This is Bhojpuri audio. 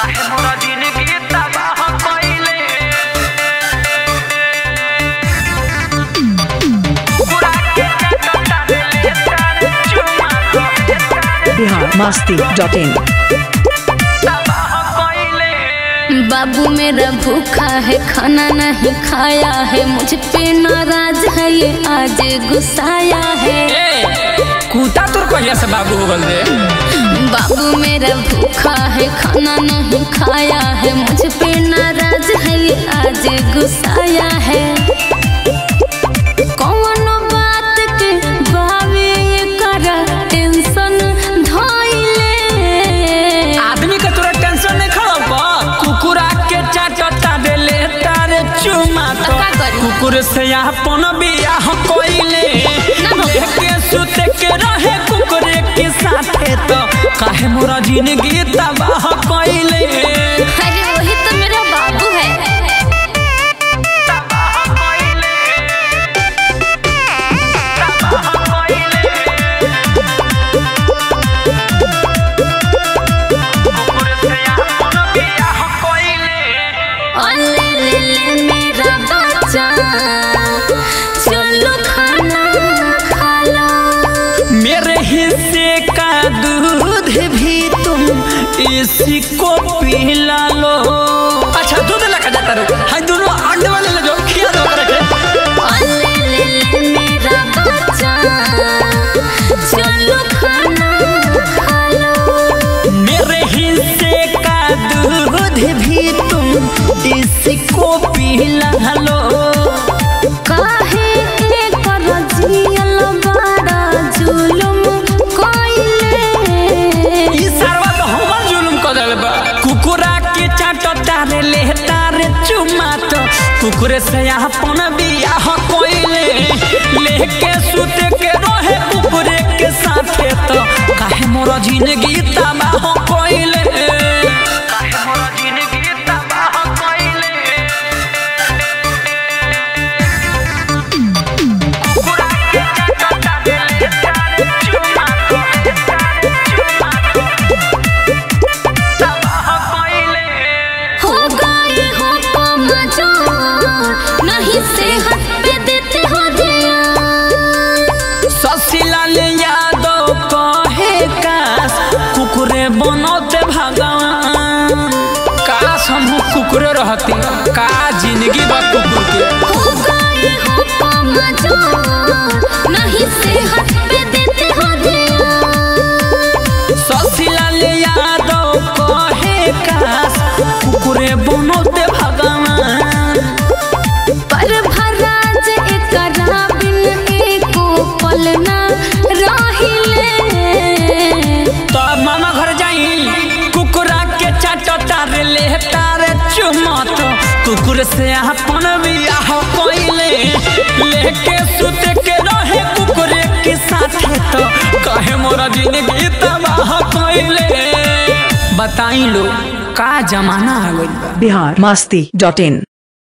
काहे मोरा जिंदगी तबाह कइले कुकुरा के चटता ले तारे चुमा बिहार मस्ती डॉट इन तबाह कइले बाबू मेरा भूखा है खाना नहीं खाया है मुझ पे नाराज है ये आज गुस्साया है कूता तोर कहिया से बाबू हो गल रे बाबू मेरा भूखा है खाना नहीं खाया है मुझ पे नाराज है ये आज गुस्साया है कौनो बात के बावे ये करा टेंशन धइले आदमी के तोरा टेंशन नहीं खड़ा बा कुकुरा के चाटता देले तारे चुमा तो का करी? कुकुर से अपन बियाह कोइले ना हो। लेके सुते के रहे कुकुर के साथे तो काहे मोरा जिंदगी तबाह कोइले अरे वही तो मेरा बाबू है तबाह कइले तबाह कइले कुकुर से अपन बियाह कइले अले ले ले मेरा बच्चा चलो खाना खा लो मेरे हिस्से का दूध भी तुम इसी को पिला लो अच्छा दूध लगा जाता रो हाय दोनों अंडे वाले ले जाओ खिया दो करके अले ले ले मेरा बच्चा चलो खाना खा लो मेरे हिस्से का दूध भी तुम इसी को पिला लो काहे के कर जियल बड़ा जुलुम कोइले ई सरवा तो हमर जुलुम कर देले बा कुकुरा के चाटो तारे ले तारे चुमा तो कुकुरे से अपन बियाह कोइले लेके सुते के रहे कुकुरे के साथे तो काहे मोर जिंदगी तबाह कोइले काहे मोरा जिंदगी तबाह कइले कुकुरा के चटता ले तारे चुमा तारे चुमा तबाह कइले हो गए हो कमजोर नहीं सेहत पे देते हो ध्यान ससीलाल यादव कहे काश कुकुरे बनौते भगवान काश हम कुकुरे रहती का जिंदगी बा कुकुर के हो गए हो कमजोर नहीं सेहत पे देते हो ध्यान ससीलाल यादव कहे काश कुकुरे बनौते भगवान पर भराज एकरा बिन एको पल ना रहिले तो अब मामा घर जाई कुकुरा के चाट तारे ले तारे चुमत कुकुर से अपन बियाह कोइले लेके सुते के रहे कुकुरे के साथे तो कहे मोरा जिंदगी तबाह कोइले बताई लो का जमाना आ गइल बा बिहार मस्ती डॉट इन